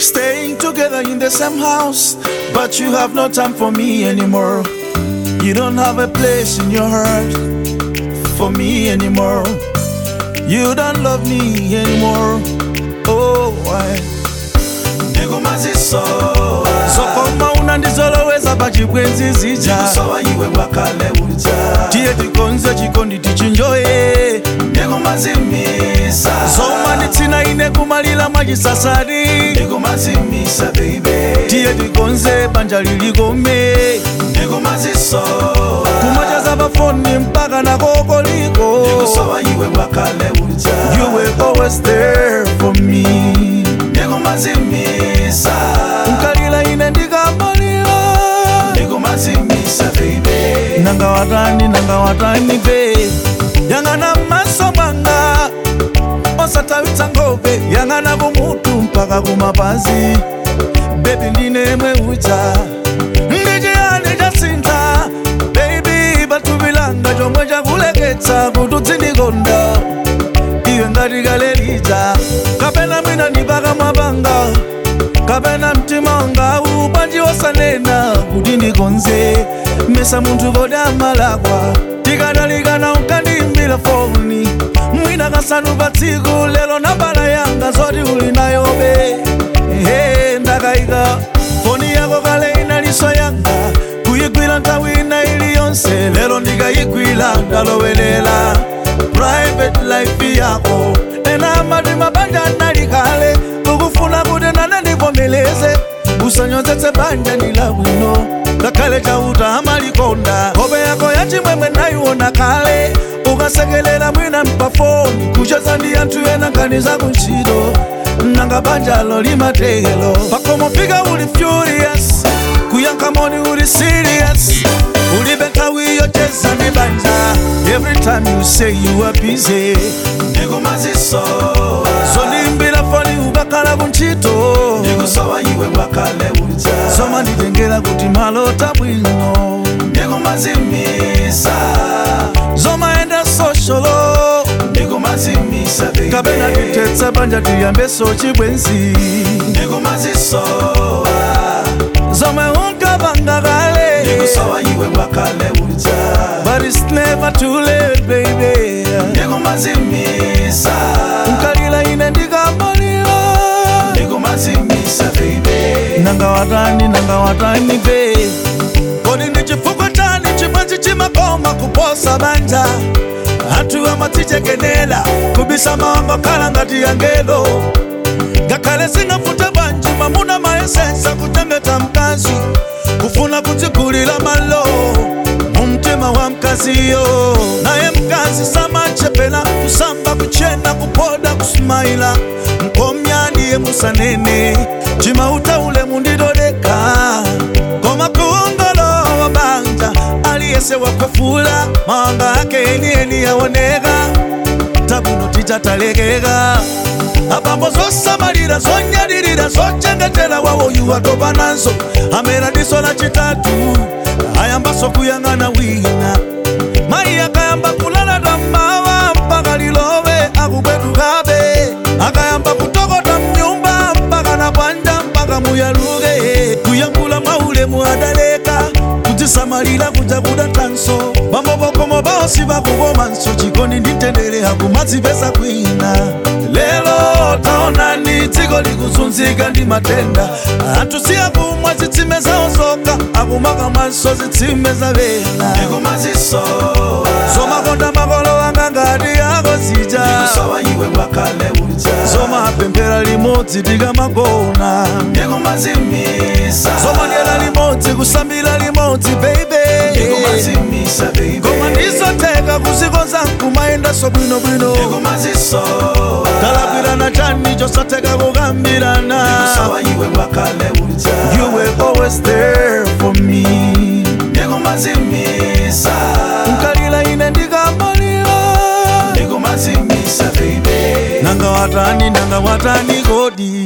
Staying together in the same house, but you have no time for me anymore. You don't have a place in your heart for me anymore. You don't love me anymore. Oh, why? ndikumazisowa Sokoma unandizoloweza pachibwenzi zija ndikusowa iwe wakale uja tiye tikonze chikondi tichinjoye ndikumazimisa zoma nditsina ine kumalira mwachisasadi ndikumazimisa baby tiye tikonze banja lilikome ndikumazisowa kumachaza pafoni mpaka nakokoliko ndikusowa iwe wakale uja you were always there for me ndikumazimisa nkalira ine ndikamalira ndikumazimisa baby nanga watani nanga watani be yang'ana maso mwanga osatawitsa ngope yang'ana kumutu mpaka kumapazi bebi ndinemwe uja ndichiyani chasintha bebi patuvilanga chomwe chakuleketsa kuti udzindikonda iwe ngati kalelija kapena mwina ndipaka mwapanga kapena mtima wanga upanji wosanena kuti ndikonze mesa munthu kodi amalakwa tikadalikana unkandiimbira foni mwina kasanu pa tsiku lero nambala yanga zoti uli nayobe he ndakayika foni yako kale inaliso yanga kuyigwira nthawi ina iliyonse lero ndikayigwira ndalowelela private life yako ena amati mabanja anali kale ukufuna kuti nane ndivomeleze usanyozetse banja ndilabwino ngakhale chauta amalikonda nkhope yako yachimwemwe nayiona kale ukasekelera mwina mpafoni kucheza ndi anthu ena nkhani zakuntchito nanga banjalo limatelo pakomofika uli furious kuyankha moni uli serious ulibe nthawi yocheza ndi banja every time you say you are busy ndikumazisowa zolimbira foni ukakhala kuntchito ndikusowa iwe wakale uja zoma nditengera kuti malota bwino ndikumazimisa zomaenda sosholo ndikumazimisa baby kapena titetsa banja tiyambeso chibwenzi ndikumazisowa zomwe unkapanga kale ndikusowa iwe wakale uja but it's never too late baby ndikumazimisa nkalira ine ndikamalira ndikumazimisa baby nanga watani nanga watani be kodi ndi chifukwa chani chimwenzi chimakoma kuposa banja anthu amatichekenera kubisa mawanga khala ngati yangelo ngakhale singafute bwanji mamuna mayesensa kuchengeta mkazi kufuna kudzigulira malo mumtima wa mkaziyo naye mkazi samachepela kusamba kuchena kupoda kusumaila mkomya ndiye musanene chimauta ule mundidodeka koma kuongolowa banja aliyese wakwefula mawanga ake enieni yaoneka tabuno tichatalekeka abambo zosamalira zonyadilira zochengetera wawoyu watopa nazo amera diso la chitatu ayambaso kuyang'ana wina mayi akayamba kulala tammawa mpaka lilowe akupwetukabe akayamba kutokota mnyumba mpaka na panja mpaka muyaluke kuyankula mwaulemu adaleka kudzisamalira kuja kuda tanso bambobokomo baosi bakukomanso chikondi nditendere hakumadzipesa kwina lelo taonani dziko likuzunzika ndi matenda anthu siyakumwa zitsime zawo zoka akumaka mwanso zitsime zavena ndikumazisowa zomakonda makolo anga ngati yako zija ndikusowa iwe wakale uja zomapemphera limodzi tikamagona ndikumazimisa zomadyera limodzi kusambira limodzi baby ndikumazimisa baby koma ndizotheka kuzikonza nkumayendaso bwinobwino ndikumazisowa talakwirana chani chosatheka kukambirana ndikusowa iwe wakale uja you were always there for me ndikumazimisa nkalira ine ndikamalira ndikumazimisa baby nanga watani nanga watani kodi